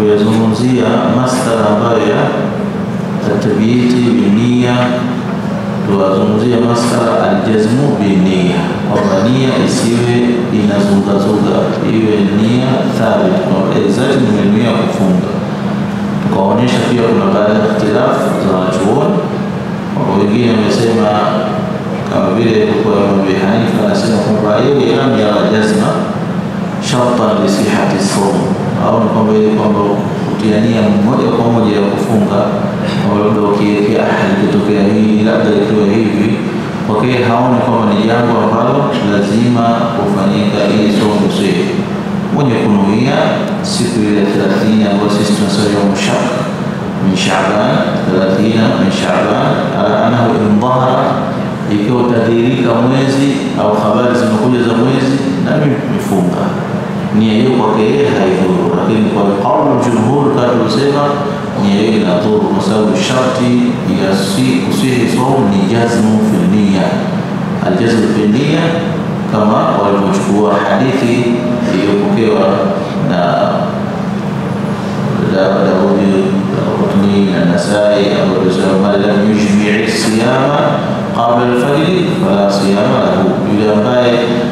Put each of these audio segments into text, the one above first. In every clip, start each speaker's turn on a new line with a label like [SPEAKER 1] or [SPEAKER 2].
[SPEAKER 1] tuliyozungumzia masala ambayo ya tabiiti binia, tuwazungumzia masala aljazmu binia, kwamba nia isiwe inazungazuga, iwe nia thabit, kwamba exactly nimenuia kufunga. Tukaonyesha pia kuna baadhi ya ikhtilafu za wanachuoni, kwamba wengine wamesema kama vile kwa Imam Abi Hanifa anasema kwamba yeye lam yara jazma shartan li sihati sawm, au ni kwamba ile kwamba kutia nia moja kwa moja ya kufunga, kwamba labda ukiwekea ahadi ikitokea hii labda ikiwa hivi, kwake haoni kwamba ni jambo ambalo lazima kufanyika ili somo sihi mwenye kunuia siku ile thelathini ambayo sisi tunasema yaumu shak min Shaaban, thelathina min Shaaban, ala annahu in dhahara ikiwa utadhihirika mwezi au habari zimekuja za mwezi na mimi nimefunga nia hiyo kwake yeye haidhuru, lakini kwa kaulu jumhur kama tulisema nia hiyo inadhuru, kwa sababu sharti ya kusihi saumu ni jazmu fi nia, aljazmu fi nia, kama walivyochukua hadithi iliyopokewa na Daudi Qutni na Nasai ambayo tusema man lam yujmi' siyama qabla alfajri fala siyama lahu, yule ambaye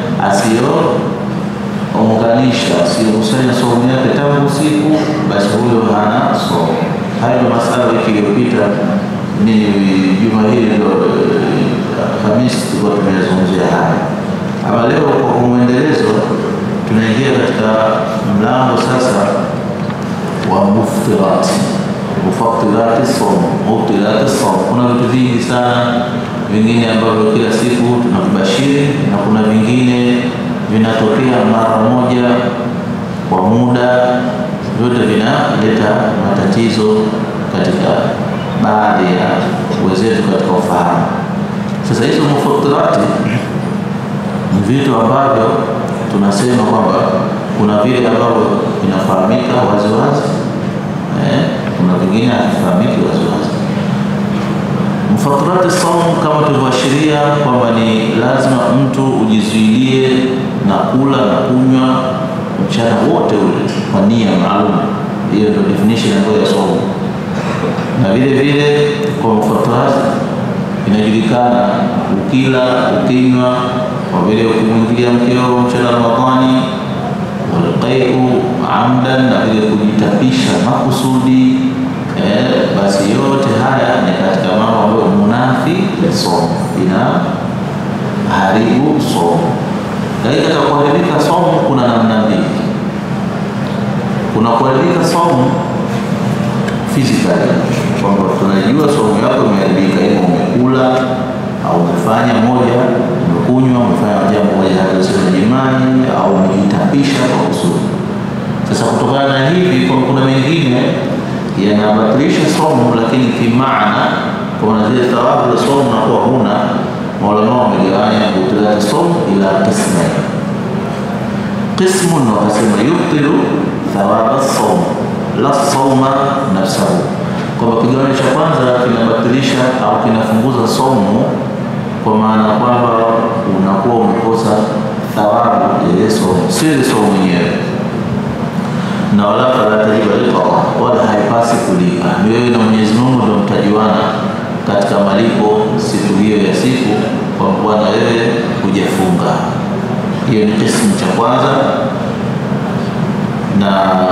[SPEAKER 1] asiyounganisha asiyokusanya saumu yake tangu usiku, basi huyo hana saumu. Hayo ndio masala wiki iliyopita, ni juma hili ndio Hamisi tulikuwa tumezungumzia haya. Ama leo kwa mwendelezo, tunaingia katika mlango sasa wa muftirati muftirati saumu, muftirati saumu. Kuna vitu vingi sana vingine ambavyo kila siku tunavibashiri na kuna vingine vinatokea mara moja kwa muda, vyote vinaleta matatizo katika baadhi ya wenzetu katika ufahamu. Sasa hizo muftirati ni vitu ambavyo tunasema kwamba kuna vile ambavyo vinafahamika waziwazi eh, kuna vingine havifahamiki waziwazi. Mufatirati saumu kama tulivyoashiria kwamba ni lazima mtu ujizuilie na kula na kunywa mchana wote ule kwa nia maalum. Hiyo ndio definition ambayo ya saumu, na vile vile kwa mufatirati inajulikana, ukila ukinywa, kwa vile ukimwingilia mkeo mchana Ramadhani, walqaiu amdan, na vile kujitapisha makusudi Eh, basi yote haya ni katika mambo ambayo munafi somo, ina haribu somo. Lakini katika kuharibika somo kuna namna mbili. Kuna kuharibika somo physically, kwamba tunajua somo yako imeharibika, ima umekula au umefanya moja, umekunywa, umefanya jambo moja hata useme jimani au umejitapisha kwa kusudi. Sasa kutokana na hivi, kuna mengine yanabatilisha somo lakini kimaana, kwa zile thawabu za somo nakuwa huna. Maulama wamegawanya butilati somo ila qismain. Qismun wakasema yubtilu thawaba somo la soma nafsahu, kwamba kigawanyo cha kwanza kinabatilisha au kinafunguza somo, kwa maana kwamba unakuwa umekosa thawabu ya ile somo, sio ile somo mwenyewe na wala fala tajiba liqada, wala haipasi kulipa. Ni wewe na Mwenyezi Mungu ndio mtajuana katika malipo siku hiyo ya siku, kwa bwana wewe hujafunga. Hiyo ni kismu cha kwanza, na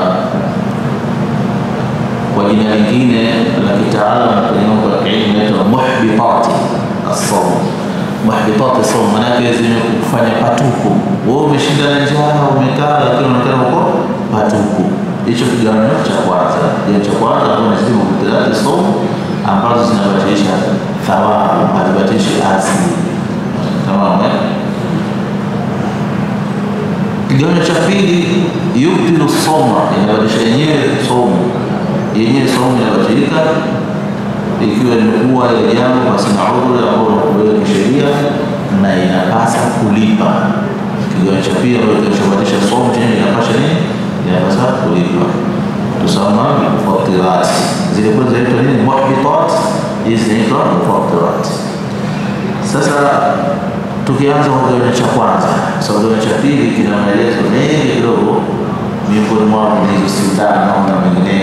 [SPEAKER 1] kwa jina lingine la kitaalam kwenye mambo ya kielimu inaitwa muhbitati as-sawm. Muhbitati as-sawm maana yake zimekufanya patuku, wewe umeshinda na njaa, umekaa lakini unaonekana uko patuku. Hicho kigawanyo cha kwanza. Kigawanyo cha kwanza ambayo nasema mubtilati somu ambazo zinabatilisha thawabu, hazibatilishi asili. Tamam. Kigawanyo cha pili, yubtilu soma, inabatilisha yenyewe somu, yenyewe somu inabatilika ikiwa imekuwa ile jambo basi na udhuri ambao unakubalika kisheria na inapasa kulipa. Kigawanyo cha pili ambacho kinachobatilisha somu chenye inapasha nini? inapasa kulipa. Tusoma mufatirat, zilikuwa zinaitwa nini? Muhbitat, hizi zinaitwa mufatirat. Sasa tukianza kwa kigawanyo cha kwanza, sababu kigawanyo cha pili kina maelezo mengi kidogo, miongoni mwao ni hizo sindano na mengineyo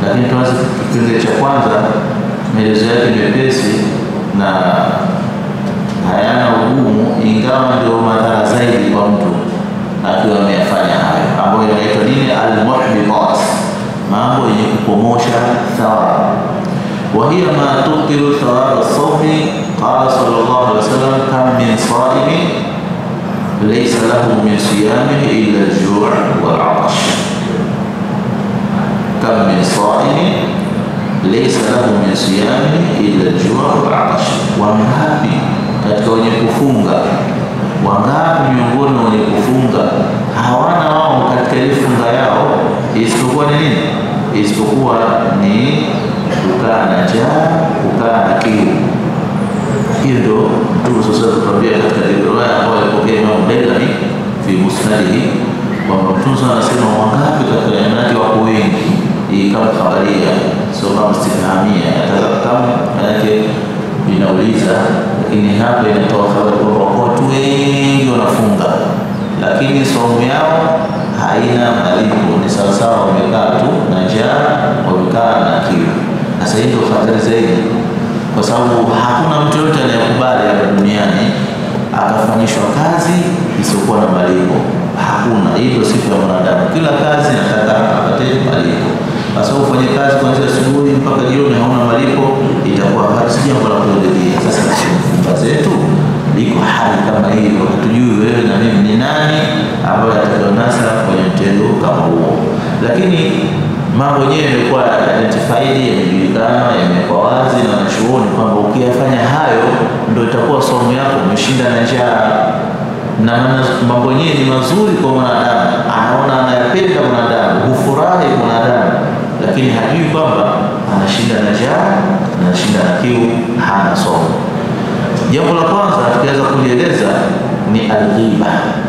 [SPEAKER 1] lakini tuanze kipengele cha kwanza. Maelezo yake mepesi na hayana ugumu, ingawa ndio madhara zaidi kwa mtu akiwa ameyafanya hayo, ambayo inaitwa nini? Almuhbitat, mambo yenye kupomosha thawabu. wa hiya ma tubtilu thawaba sawmi. Qala sallallahu alaihi wasallam, kam min saimin laysa lahu min siyamihi illa al-ju' wal 'atash. Kam min saimin laysa lahu min siyamihi illa al-ju' wal 'atash. Wangapi katika wenye kufunga wangapi miongoni wenye kufunga hawana wao katika ile funga yao isipokuwa ni nini? Isipokuwa ni kukaa na njaa, kukaa na kiu. Hiyo ndio Mtume sasa tukwambia katika riwaya ambayo alipokea Imam Baihaqi fi musnadihi kwamba Mtume anasema wangapi katika yanati wako wengi, hii kama khabaria, sio kama istifhamia, kama manake inauliza lakini hapa inatoa habari kwamba watu wengi wanafunga, lakini saumu yao haina malipo, ni sawasawa wamekaa tu na njaa, wamekaa na kiu. Sasa hii ndio hatari zaidi, kwa sababu hakuna mtu yote anayekubali hapa duniani akafanyishwa kazi isiyokuwa na malipo. Hakuna. Hii ndio sifa ya mwanadamu, kila kazi nataka apate malipo. Sasa ufanye kazi kuanzia asubuhi mpaka jioni hauna malipo, itakuwa si jambo la kuridhia. Sasa funga zetu liko hali kama hiyo, hatujui wewe na mimi ni nani ambayo atakayonasa kwenye mtendo kama huo, lakini mambo yenyewe yamekuwa identified, yamejulikana, yamekuwa wazi na wanachuoni kwamba ukiyafanya hayo ndio itakuwa somo yako umeshinda na njaa na mambo yenyewe ni mazuri kwa mwanadamu, anaona anayapenda mwanadamu, hufurahi mwanadamu, lakini hajui kwamba anashinda na njaa, anashinda na kiu, hana somo. Jambo la kwanza tukiweza kulieleza ni alghiba.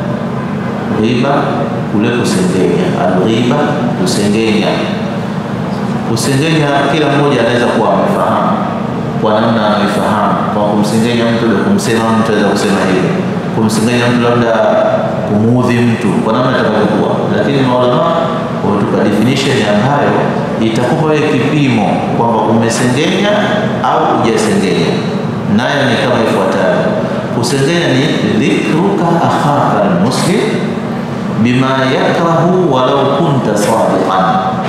[SPEAKER 1] Ghiba kule kusengenya, alghiba kusengenya. Kusengenya kila mmoja anaweza kuwa amefahamu kwa namna anaifahamu, kwa kumsengenya mtu, kumsema mtu aweza kusema hivyo kumsengenya mtu labda kumuudhi mtu kwa namna itakavyokuwa, lakini maulama wametupa definition ambayo itakupa wewe kipimo kwamba umesengenya au hujasengenya. Nayo ni kama ifuatavyo: kusengenya ni dhikruka akhaka almuslim bima yakrahu walau kunta sadiqan.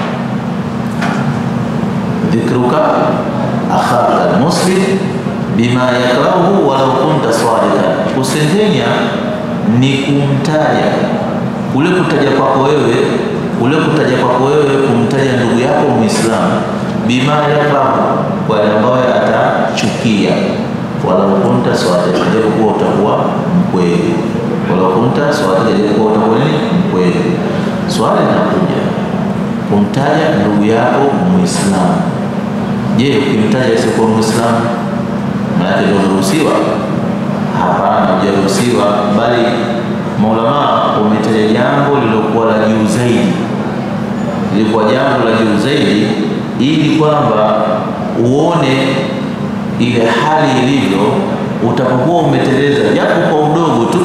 [SPEAKER 1] Dhikruka akhaka almuslim bima yakrahu walau kunta sadiqan. Kusengenya ni kumtaja kule, kutaja kwako wewe, kule kutaja kwako wewe, kumtaja ndugu yako Muislamu, bima yakrahu, kwa ambayo atachukia, walau kunta sadiqan, japokuwa utakuwa mkweli, walau kunta sadiqan, japokuwa utakuwa nini, mkweli. Swali linakuja kumtaja ndugu yako Muislamu. Je, ukimtaja asiyekuwa Muislamu maanake ndio umeruhusiwa? Hapana, hujaruhusiwa, bali maulama wametaja jambo lililokuwa la juu zaidi, lilikuwa jambo la juu zaidi, ili kwamba uone ile hali ilivyo. Utapokuwa umeteleza japo kwa udogo tu,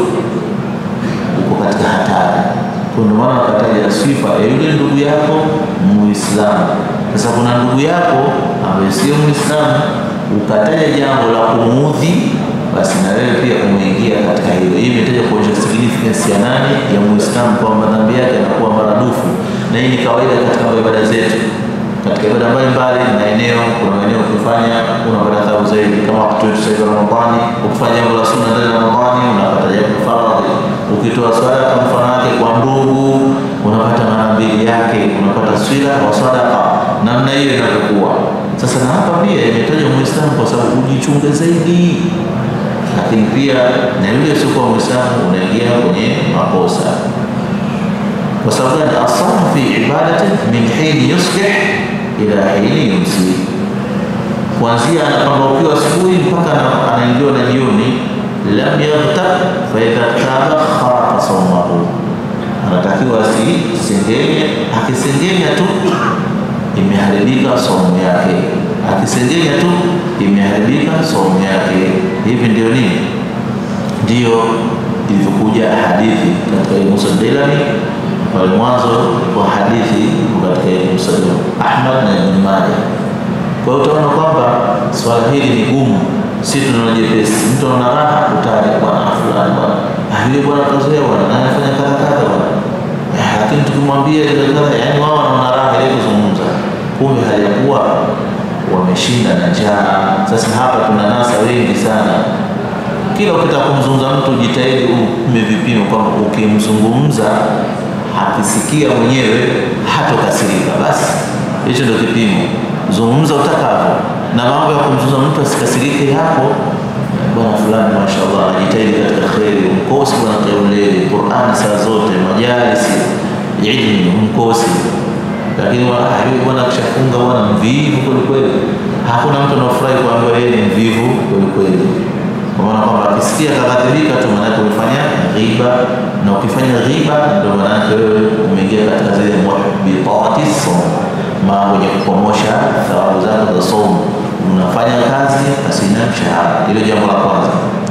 [SPEAKER 1] uko katika hatari. Ndio maana wakataja sifa ya yule ndugu yako Muislamu. Sasa kuna ndugu yako ambaye sio Muislamu ukataja jambo la kumuudhi, basi na wewe pia umeingia katika hilo. Hii imetaja kuonyesha significance ya nani, ya Muislamu, kwa madhambi yake yanakuwa maradufu, na hii ni kawaida katika ibada zetu, katika ibada mbalimbali na eneo. Kuna maeneo ukifanya unapata thawabu zaidi, kama wakati wetu sasa Ramadhani, ukifanya jambo la sunna ndani ya Ramadhani unapata jambo faradhi. Ukitoa sadaka mfano wake kwa ndugu unapata mara mbili yake, unapata swila wa sadaka, namna hiyo inavyokuwa sasa na hapa pia imetajwa Muislamu kwa sababu ujichunge zaidi, lakini pia na yule asiokuwa Muislamu unaingia kwenye makosa. Kwa sababu gani? Asamu fi ibadati min hini yusbih ila hini yumsi, kuanzia anapambaukiwa asubuhi mpaka anaingiwa na jioni. Lam yaghtab fa idha taba khara sawmahu, anatakiwa asisengenya. Akisengenya tu imeharibika saumu yake, akisengenya tu imeharibika saumu yake. Hivi ndio nini? Ndiyo ilivyokuja hadithi katika Musnad Darimi pale mwanzo kwa hadithi katika Musnad Ahmad na Ibn Majah. Kwa hiyo utaona kwamba swala hili ni gumu, si tunaona jepesi. Mtu ana raha kutaja bwana fulani, bwana ah, yule bwana kazoea bwana, na anafanya kadha kadha bwana, Eh, lakini tukimwambia ile kadha, yani wao wanaona raha ile kuzungumza, kumbe halikuwa wameshinda na njaa. Sasa hapa tuna nasa wengi sana kila ukitaka kumzungumza mtu jitahidi ume vipimo kwamba ukimzungumza akisikia mwenyewe hatokasirika. Basi hicho ndio kipimo. Zungumza utakavyo, na mambo ya kumzungumza mtu asikasirike hapo. Bwana fulani mashallah anajitahidi katika kheri, umkosi bwana kauleli Qur'ani saa zote, majalisi ilmu umkosi, lakini bwana akishafunga bwana mvivu kwelikweli. Hakuna mtu anafurahi kuambiwa yeye ni mvivu kwelikweli kwa maana kwamba akisikia kaghadhibika tu, maanake umefanya ghiba, na ukifanya ghiba ndio maanake wewe umeingia katika zile muhbitati saum, mambo yenye kupomosha thawabu zako za saumu. Unafanya kazi pasina mshahara, hilo jambo la kwanza.